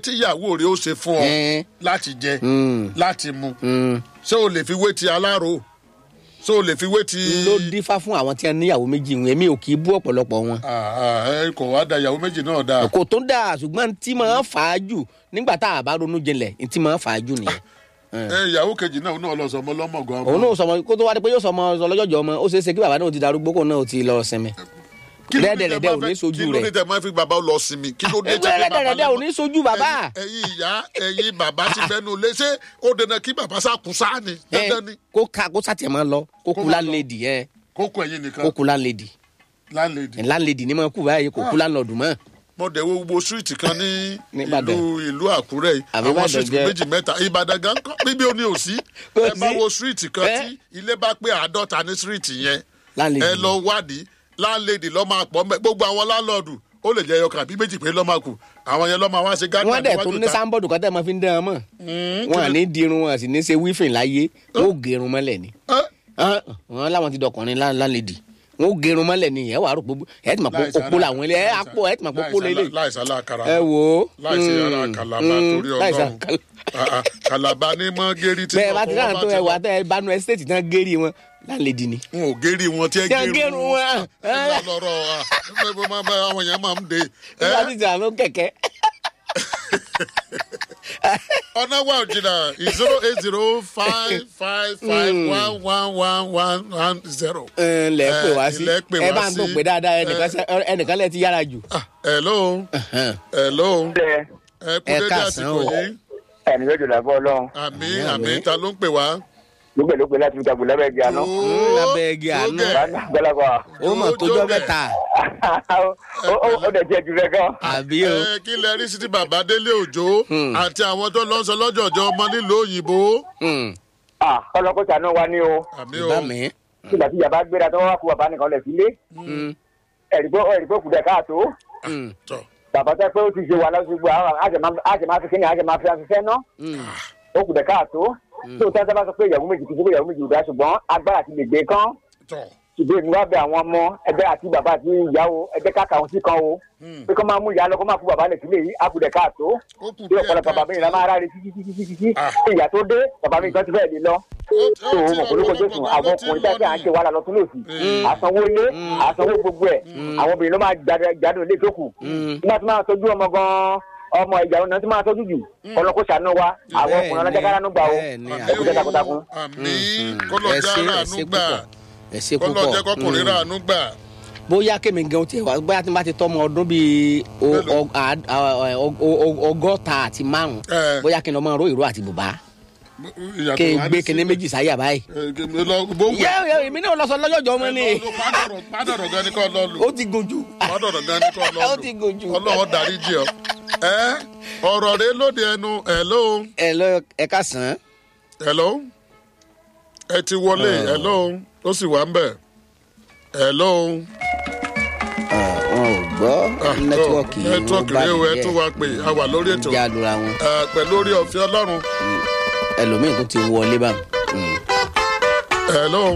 tíyàwó rẹ ó ṣe fún ọ Ẹ́n. láti jẹ Mm. láti mu Mm. ṣé o lè fi wé ti aláró ṣé o lè fi wé ti. ló dífá fún àwọn tí wọn níyàwó méjì wọn èmi ò kì í bú ọ̀pọ̀lọpọ̀ wọn. Ah, ah, ẹ kò wá da ìyàwó méjì náà dáa. kò tó dáa ṣùgbọ́n tí máa ń fà á jù nígbà tá a bá ronú jinlẹ̀ tí máa ń fà á jù nìyẹn. ẹ ìyàwó kejì náà náà lọ sọmọ lọmọgàn ọmọ. òun náà sọmọ kó tó wá dé pé yóò sọmọ ọlọ́jọ́jọ́ ọmọ ó ṣeé ṣe kí bàbá náà ti darúgbó kó náà ti lọ sinmi. Kí ló dé tẹ rẹ́dẹ̀rẹ́dẹ́ máa ò ní fẹ́- sojú kí ló dé rẹ̀ tẹ máa fi bàbá lọ sinmi kí ló dé tẹ fi bàbá rẹ́dẹ̀rẹ́dẹ́ ò ní sojú bàbá. ẹ̀yin ẹ̀yin ìyá ẹ̀yin bàbá ti fẹnu lé ṣé ó dandan kí bàbá sàkún sáà ni Ẹ, dandan ni kó ká kó sàtìyẹ máa lọ kó Kó kú máa lọ. láńlẹ́dì ẹ kókó ẹ̀yin nìkan kó kú láńlẹ́dì láńlẹ́dì. láńlẹ́dì ni máa kú báyìí kó kú láńlọ́dún mọ́. mo dẹ̀ wo gbogbo street kan ní Níbàdàn. ìlú ìlú àkúrẹ́ yìí Àbí àwọn Ìbàdàn street jẹ́- méjì mẹ́ta ìbàdàn gan kọ́ bíbí ó ní òsí Kò ẹ bá sí. wo street kan Ẹ. tí ilé bá pé àádọ́ta ní street yẹn láńlẹ́dì ẹ lọ wádìí láńlẹ́dì lọ́ máa pọ̀ mẹ́ gbogbo àwọn láńlọ́ọ̀dù ó lè jẹ́ ẹyọkàn àbí méjì pé lọ́ máa kù àwọn yẹn lọ́ máa wá ṣe gádùn wọ́n dẹ̀ tó ní sáńbọ̀dù kan tẹ́ ẹ máa fi ń dán an mọ̀ wọn à ní dirun wọn à sì ní ṣe wífìn láyé wọn ò gẹrun mọ́lẹ̀ ni Ah, wọn làwọn ti dọkùnrin lá- láńlẹ́dì wọn ò gẹrun mọ́lẹ̀ ni ẹ wà á rò pé ẹ ti mọ̀ pé opó làwọn ilé ẹ àpò ẹ ti mọ̀ pé opó lélẹ̀ láìsàlá àkàrà ẹ wò ó láìsí mm, ara kàlàbà mm, torí láìsí ọlọ́run kàlà- Ah, ah, kàlàbà ní mọ́ gérí tí bẹ́ẹ̀ bá ti ọkọ̀ dáhùn wọn tó bá ẹ ti wà lọ. tẹ́ ẹ bá nu ẹ́stéètì tán gérí wọn láńlẹ́dì ni. n ò gérí wọn tí ẹ Tí ẹ gérí gérun wọn. ẹ lọ́rọ̀ àwọn èèyàn máa ń de ẹ nígbà tí ìjà ló kẹ̀kẹ́. ọ̀nà wà jìnnà zero eight zero five five five one one one one one zero. ẹ lẹ pè wá sí ilẹ̀ pè ẹ wá bá ń tó sí. pé dáadáa ẹnìkan sẹ- ẹnìkan lẹ ti yára jù. Ah, hello hello ẹ ẹ kú Ẹ dédé káàsán àsìkò o. yìí ẹni lójú làbọ Ọlọ́run àmì Àmín, àmì àmín. ta ló ń pè wá. gbogbo ìlú pé láti fi dàgbò lábẹ́ ìgbà náà lábẹ́ igi àánú. gbẹlẹgbà ó mọ̀ tó jọ́ mẹ́ta ó dẹ̀ jẹ́ jù rẹ gan. àbí o. ẹ kí lẹ rí sí ti bàbá délé òjò àti àwọn tó lọ sọ lọ́jọ́jọ́ ọmọ nílùú òyìnbó. Hmm, ọlọ́kọ̀ sànú wa ní o àmì o bá mi. nígbà tí yàrá gbéra tó wá kú bàbá nìkan lẹ̀ sílé Hmm, ẹ̀rìgbó kù dẹ̀ káàtó hmm, tọ bàbá tẹ́ pé ó ti ṣe wà lọ́sọ̀gbọ̀ àjẹ máa fi kíni àjẹ máa fi afẹ́fẹ́ ná hmm. ó kù dẹ̀ káàtó tó tẹ́ tẹ́ bá sọ pé ìyàwó méjì kì í ṣe pé ìyàwó méjì ò dá ṣùgbọ́n agbára ti lè gbé kán tọ ṣùgbọ́n èmi wá bẹ àwọn ọmọ ẹgbẹ́ àti bàbá àti ìyàwó ẹgbẹ́ káàkà àwọn sí kan o pé kó máa mú ìyá lọ kó máa fún bàbá lẹ̀ sílé yìí àkùdẹ̀ káàtó ó kù bí díẹ̀ ọ̀pọ̀lọpọ̀ bàbá mi ìlà máa ráre títí títí títí títí Ah. ìyá tó dé bàbá mi kan ti fẹ́ẹ̀ lé lọ Ó- ó tó ti o mọ̀ pé lóko ọ̀pọ̀lọpọ̀ jésù bàbá àwọn ló ti ọkùnrin lọ tẹ́sí à ń ní. ṣe wàhálà lọ́tún lòsì Mm. àsanwó ilé àsanwó gbogbo ẹ̀ àwọn obìnrin ló máa jáde- jádùn ilé tó kù nígbà tí máa tọ́jú ọmọ gan-an ọmọ ìyàwó náà tí máa tọ́jú jù ọlọ́kọ̀ ṣàánú wa àwọn ọkùnrin ọlọ́jà kára ló gbà o bẹ́ẹ̀ni, ẹ kú jẹ́ takuntakun. àmì ẹ kọlọjà ṣe ẹ ràánú ṣe gbà púpọ̀ ẹ ṣe kọlọjà púpọ̀ kọkùnrin Hmm. ràánú gbà. bóyá kémi gan tiẹ̀ wá bóyá tí n bá ti tọ́mọ ọdún bíi o- Mélòó? ọ- à- à- ọ- ọ- ọ- ọgọ́ta àti márùn Ẹ. bóyá kí n lọ mọ ro ìró àti bùbá ìyàtọ̀ kí n wá gbé ní kinní sílẹ̀. méjì sáyà báyìí. Ẹ, kí n lọ gbówó yẹ yẹ èmi náà lọ sọ lọ́jọ́jọ́ ọmọ ni pádọ̀rọ̀ gan ni kò lọ lù ó ti gùn jù pádọ̀rọ̀ gan ni kò lọ ó lù ti gùn jù. ọlọ́wọ́ darí jì ọ́ ẹ ọ̀rọ̀ rẹ lóde ẹnu hello ẹ lọ ẹ ká sàn án. hello ẹ ti wọlé hello ó sì wà ń bẹ̀ hello wọn ò gbọ́ Ah, nẹ́tíwọ́ọ̀kì oh, nẹ́tíwọ́ọ̀kì rẹ o ẹ tún wá pé a wà lórí ètò ìjà lura wọn ẹ, pẹ̀lú orí ọ̀fẹ́ ọlọ́run ẹlòmíín tó ti wọlé báwọn. hello.